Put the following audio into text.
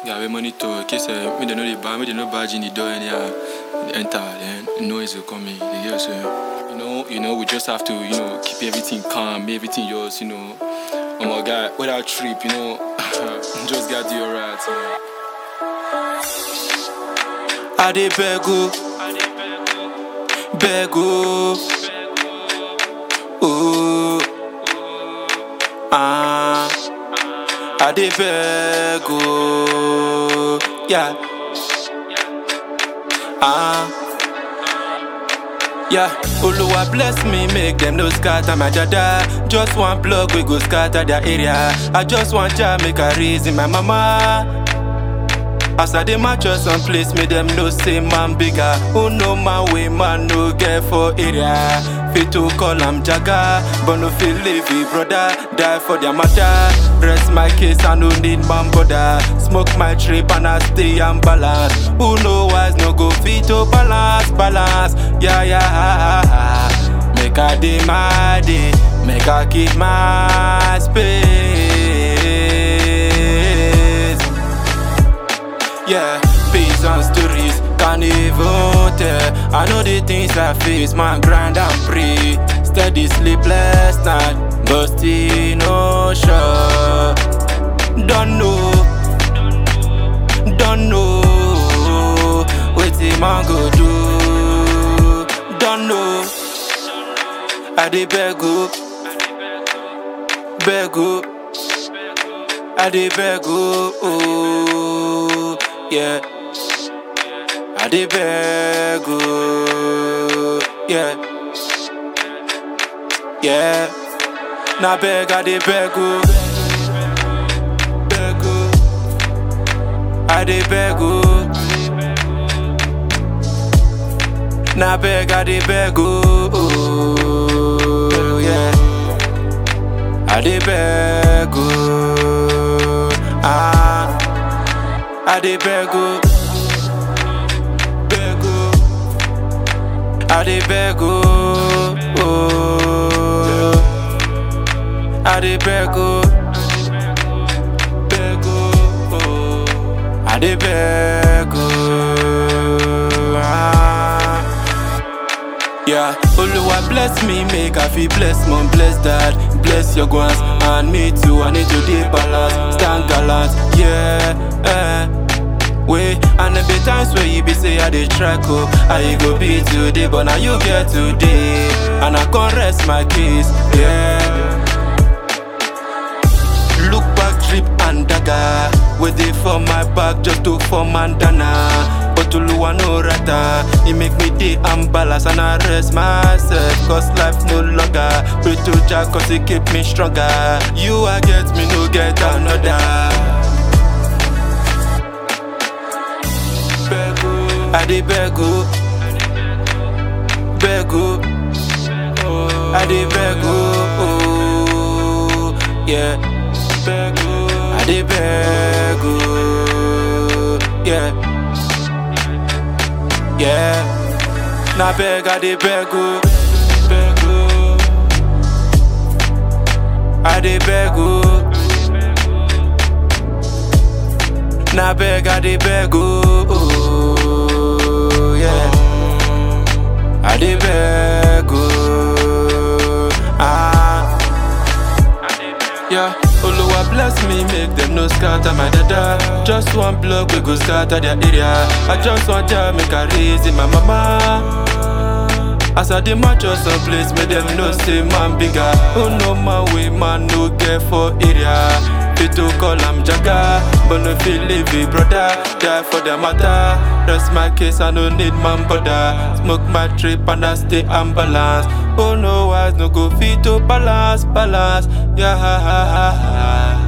Yeah, we monitor. In case uh, me they know the bar, me they know badge in the door and yeah, enter. Then noise will come in. You get so you know, you know, we just have to you know keep everything calm, make everything yours. You know, oh my God, without trip, you know, just gotta do alright. You know. I dey beg o, beg o, oh, ah, I dey beg o, yeah, ah, yeah. Oluwa bless me, make them no scatter my jada. Just one plug we go scatter their area. I just want to make a reason my mama. As I dey match us some place, make them know say man bigger. Who know man way man no get for area. Fit to call am jaga, but no feel leavy brother. Die for their matter. Rest my case, I no need man bother. Smoke my trip and I stay and balance. Who know wise no go fit to balance, balance. Yeah yeah. Make I dey my day, make I keep my space. Yeah, peace and stories can't even tell. I know the things I face, man, grind and pray. Steady sleepless night, but still no sure. Don't know, don't know what man go do. Don't know. I dey beg up, beg up. I dey beg oh, oh yeah. I dey beg oh, yeah. Yeah. Na beg I dey beg oh. Beg oh. I dey beg oh. Na beg I dey beg oh, oh yeah. I dey beg oh, ah, I dey beg oh, beg oh, I dey beg oh, oh, I dey beg oh, beg oh, oh, I dey beg oh, ah. Yeah, Oluwa bless me, make I feel bless mom, bless dad, bless your guans, and me too. I need to dey balance, stand gallant, yeah. Eh. Wait, and there be times where you be say I dey try cope, how you go be today, but now you get today, and I can't rest my case, yeah. Look back, drip and dagger. Wait dey for my back just to form mandana. But Oluwa no rata. He make me dey unbalance and I rest myself. Cause life no longer. Pray to Jah cause he keep me stronger. You I get me, no get another. Beg oh, I dey beg oh, beg oh, I dey beg oh, oh yeah. Beg oh, I dey beg oh, yeah, yeah. Na beg I dey beg oh, beg oh, I dey beg oh. Na beg I dey beg oh, oh yeah. I dey beg oh, ah. Yeah, Oluwa bless me, make them no scatter my dada. Just one block we go scatter their area. I just want to make a reason my mama. As I dey match us some place, make them know say man bigger. Oh no man way man no get for area. Fit to call am jaga, but no feel leave it, brother. Die for the matter. Rest my case, I no need man bother. Smoke my trip and I stay unbalanced. Oh no wise, no go fit to balance, balance. Yeah, ha, ha, ha, ha.